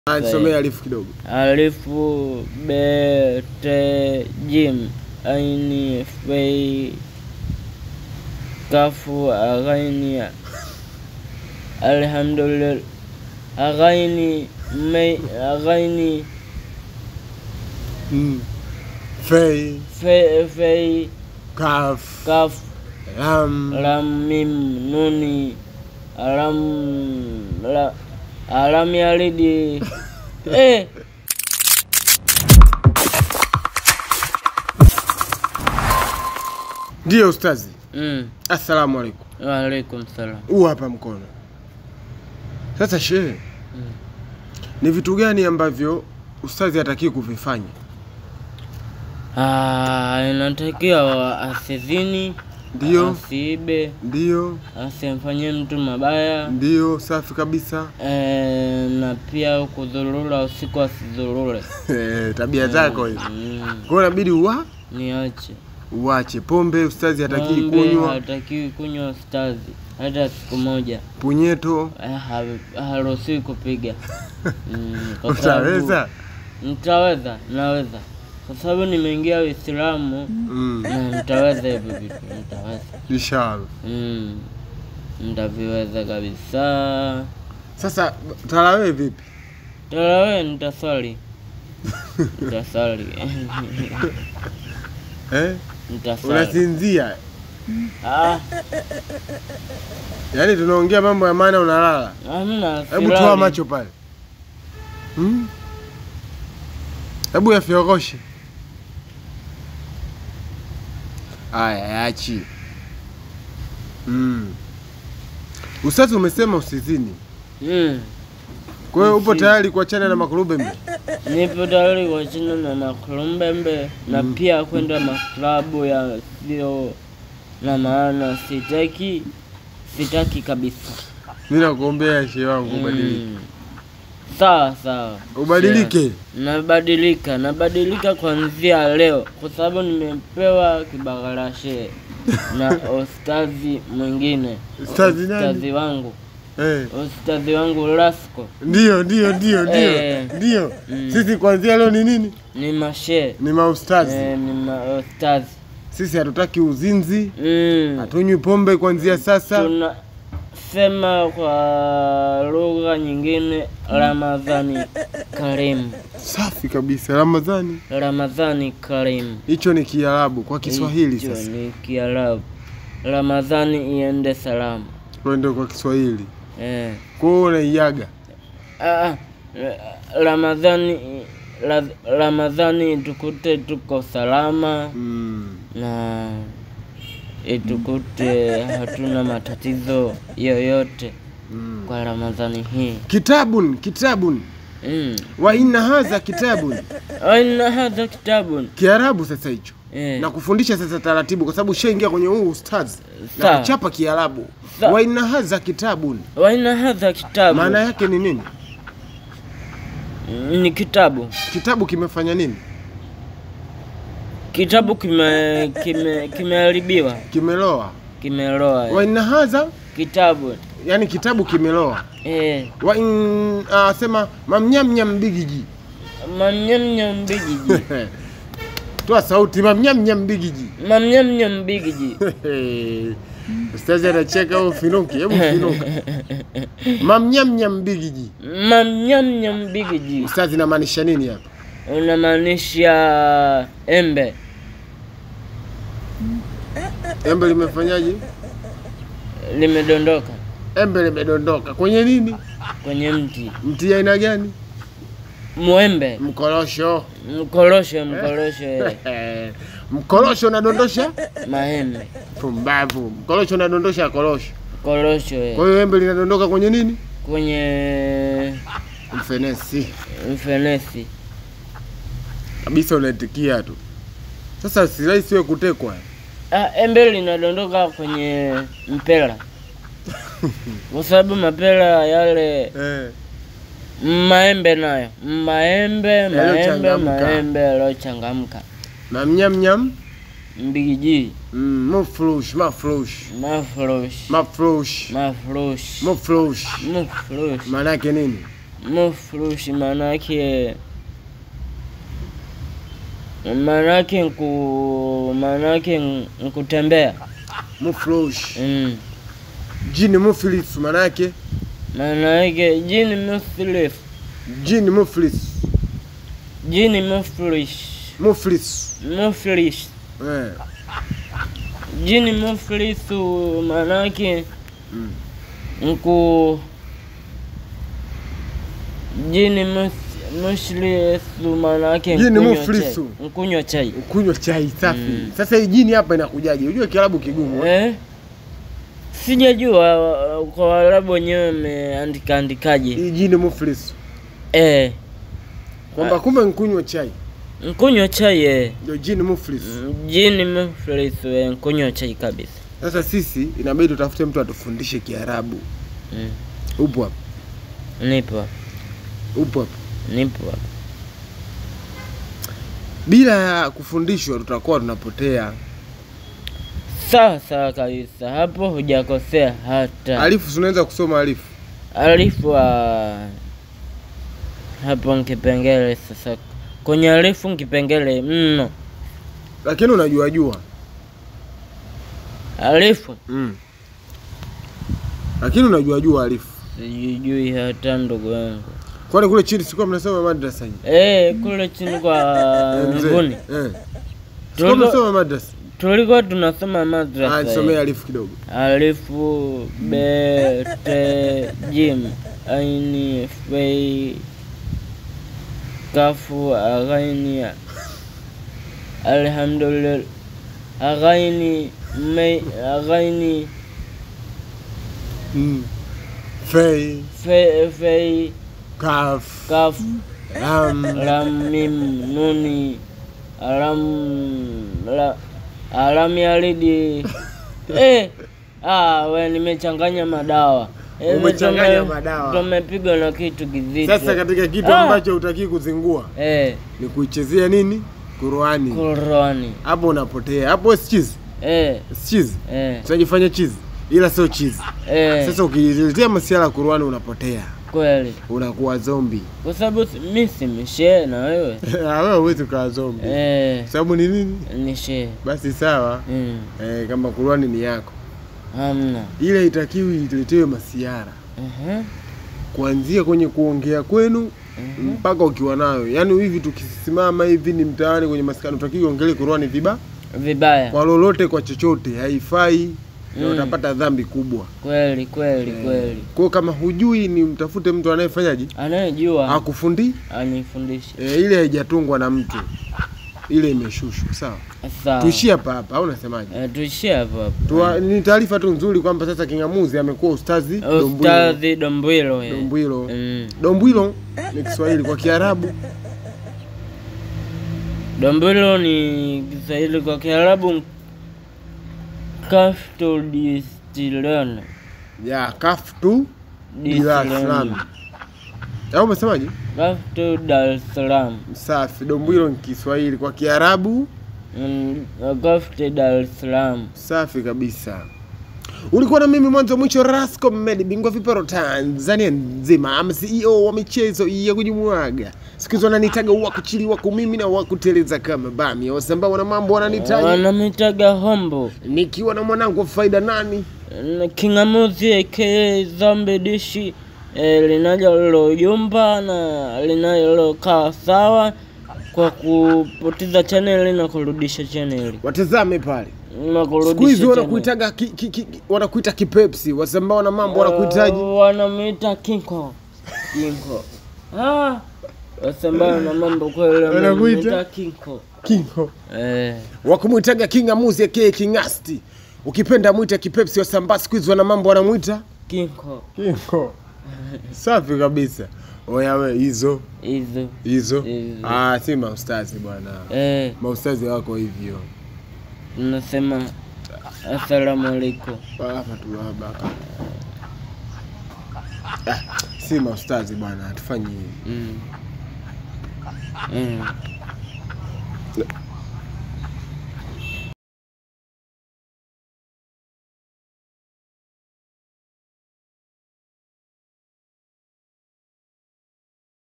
Ah, Nisomee alifu kidogo. alifu be te jim aini fei kafu aghaini alhamdulillah aghaini mei aghaini Mm. Fei, fe fei kaf, kaf lam, lam mim nuni alam la alam yalidi eh Ndiyo ustazi. mm. Assalamu alaikum. Waalaikum salam. Huu hapa mkono. Sasa shehe, ni vitu gani ambavyo ustazi hataki kuvifanya? Ah, inatakiwa asizini, Ndiyo, asiibe, ndiyo, asimfanyie mtu mabaya ndiyo, safi kabisa. e, na pia kudhurura usiku asidhurure. Eh, Tabia zako hizo. Mm, Kwa hiyo inabidi uwa niache uache pombe, ustazi hataki Pombe kunywa, hatakiwi kunywa stazi hata siku moja. punyeto. Eh, ha- haruhusiwi kupiga mm, kwa sababu- Utaweza? Nitaweza, naweza kwa sababu nimeingia Uislamu Mm. na nitaweza hivyo vitu, nitaweza Inshallah. mm, nitaviweza kabisa. Sasa tarawih vipi? Tarawe nitaswali, nitaswali, Eh? nitaswali. Unasinzia. Ah, Yaani tunaongea mambo ya maana unalala. hamna. Hebu silali. toa macho pale. Hmm? Hebu yafyoroshe. Aya, yachi. Mm. Ustazi umesema usizini. Mm, Kwa hiyo upo Usi- tayari kuachana na makurube mbe? nipo tayari kuachana na makulumbembe na pia kwenda maklabu yasiyo na maana. Sitaki, sitaki kabisa. Mimi nakuombea shehe wangu ubadilike. Mm. Sawa sawa, Ubadilike. nabadilika, nabadilika kuanzia leo kwa sababu nimepewa kibagarashe na ustazi mwingine, Ustazi nani? ustazi wangu, Eh. ustazi wangu Lasco Ndio, ndio, ndio, ndio. Eh. Ndio. Mm. Sisi kuanzia leo ni nini? ni mashe Ni maustazi. eh, ni maustazi Sisi hatutaki uzinzi, mm. hatunywi pombe kuanzia sasa. Tunasema kwa lugha nyingine Ramadhani Karimu, Safi kabisa. Ramadhani, Ramadhani Karimu. hicho ni Kiarabu kwa Kiswahili Hicho sasa. ni Kiarabu. Ramadhani iende salama. Twende kwa Kiswahili. Eh. Kwa hiyo unaiaga. Ah, Ramadhani la, Ramadhani itukute tuko salama Mm. na itukute hatuna matatizo yoyote Mm. kwa Ramadhani hii. Kitabun, kitabun. Mm. Wa inna hadha kitabun. Aina hadha kitabun. Kiarabu sasa hicho. Eh. Na kufundisha sasa taratibu kwa sababu ushaingia kwenye huu ustazi. Na Sawa. kuchapa Kiarabu. Sawa. Wa inna hadha kitabun. Wa aina hadha kitabu. Maana yake ni nini? ni kitabu. Kitabu kimefanya nini? Kitabu kime kime kimeharibiwa, Kimeloa. kimeloa. Wa inna hadha Kitabu. yani kitabu kimeloa. Eh. Wa in ah, sema mamnyamnyam bigiji. Mamnyamnyam bigiji. Toa sauti mamnyamnyam bigiji. Mamnyamnyam bigiji. Ustazi anacheka au finuki? Hebu finuka. Mamnyamnyam bigiji. Mamnyamnyam bigiji. Ustazi inamaanisha nini hapa? Unamaanisha embe. Embe limefanyaje? Limedondoka Embe limedondoka kwenye nini? kwenye mti. Mti aina gani? Mwembe. Mkorosho. Mkorosho, mkorosho. Mkorosho unadondosha Maembe. pumbavu. Mkorosho unadondosha korosho. Korosho. Kwa hiyo embe linadondoka kwenye nini? Kwenye Mfenesi. mfenesi. Kabisa unaitikia tu. Sasa si rahisi wewe kutekwa. Ah, embe linadondoka kwenye mpera. Kwa sababu mapera yale Eh. maembe nayo maembe maembe Yaliyochangamka. maembe yaliyochangamka Na mnyamnyam mbigiji mm, mufrush, mafrush. mafrosh Mafrush. mafrosh Mufrush. mafrosh Maana yake nini? mufrushi maanake maanake nku maanake nkutembea mufrosh mm. jini muflis manake maanake jini muflis jini muflis jini mufrish muflis muflish eh. jini muflisu maanake mm. nku jini mus- mushlisu maanake Jini nkunywa muflisu. chai. nkunywa chai kunywa chai safi Mm. sasa hii jini hapa inakujaje unajua kiarabu kigumu eh? eh? sijajua uh, kwa Waarabu wenyewe wameandika andikaje hii jini muflis eh, kwamba kumbe nkunywa chai nkunywa chai eh. ndio jini muflis Mm, jini muflisu eh, nkunywa chai kabisa sasa sisi inabidi tutafute mtu atufundishe kiarabu mm. upo hapa nipo hapa, upo hapa nipo hapa. bila ya kufundishwa tutakuwa tunapotea sawa sawa kabisa hapo hujakosea hata alifu tunaweza kusoma alifu alifu wa hapo nkipengele sasa kwenye alifu nkipengele mno lakini unajua jua alifu mm. lakini unajua jua alifu sijui hata ndugu yangu kwani kule chini sikuwa mnasoma madrasa hii Eh, kule chini kwa Eh, mzee. nguni eh. sikuwa Tulikuwa- mnasoma madrasa tulikuwa tunasoma Ah, madrasa nisomee eh. alifu kidogo alifu be te jim aini fei kafu aghaini alhamdulillah aghaini me aghaini mm. fei fe fei kaf kaf lam lam mim nuni alam la alam yalidi eh ah we nimechanganya madawa Eh, Umechanganya tume- madawa. tumepigwa na kitu kizito sasa katika kitu Ah. ambacho utakii kuzingua eh ni kuichezea nini Qurani Qurani hapo unapotea hapo si chizi eh si chizi eh tunajifanya chizi ila sio chizi eh sasa ukijiletea masiala ya Qurani unapotea kweli unakuwa zombi kwa sababu si- mi si mshee na wewe Ah, wewe huwezi ukawa zombi eh sababu ni nini ni shee basi sawa mm. eh, kama Qurani ni yako hamna ile itakiwi ituletewe masiara uh-huh. kuanzia kwenye kuongea kwenu Mhm. mpaka ukiwa nayo yaani hivi tukisimama hivi ni mtaani kwenye maskani utakiwi ongelee Qurani viba vibaya kwa lolote kwa chochote haifai na Mm. utapata dhambi kubwa kweli kweli kweli kwao kama hujui ni mtafute mtu anayefanyaje anayejua akufundi anifundishe e, ile haijatungwa na mtu ile imeshushwa sawa sawa tuishie hapa hapa au unasemaje Eh, tuishie hapo hapo Tua, ni taarifa tu nzuri kwamba sasa King'amuzi amekuwa ustazi Dombwilo. ustadhi dombwilo eh. Dombwilo. Mm. Dombwilo ni Kiswahili kwa Kiarabu dombwilo ni kiswahili kwa kiarabu kafto distilon ya kaftu Dar es Salaam. Au umesemaje? kafto dar es salaam Safi. Dombwilo ni Kiswahili kwa Kiarabu Mm, kafto dar es salaam safi kabisa. Ulikuwa na mimi mwanzo mwisho, Rasco Med, bingwa viporo Tanzania nzima, ama CEO wa michezo ya kujimwaga. Siku hizi wananitaga wa kuchiliwa kumimi na wa kuteleza kama bami, wasambaa wana mambo wananitaja, wanamitaga hombo nikiwa na mwanangu wa faida nani Na kingamuzi aka zambi dishi eh, linaloyumba na linalokaa sawa kwa kupoteza chaneli na kurudisha chaneli watazame pale. na Siku hizi kurudisha chaneli. wanakuitaga ki, ki, ki, wanakuita kipepsi, wasambaa wana mambo wanakuitaji Uh, wanamwita kinko kinko ah, wasambao na mambo kweli Wanakuita? wanamwita kinko kingo eh, wakumwitaga kingamuzi aka kingasti ukipenda mwita kipepsi wasambaa siku hizi wana mambo wanamwita kinko kingo safi kabisa oya we hizo hizo hizo Hizo. ah, si maustazi bwana eh, maustazi wako hivyo tunasema asalamu alaikum hapa tulabaka ah, si maustazi bwana hatufanyi hivi mm. mm.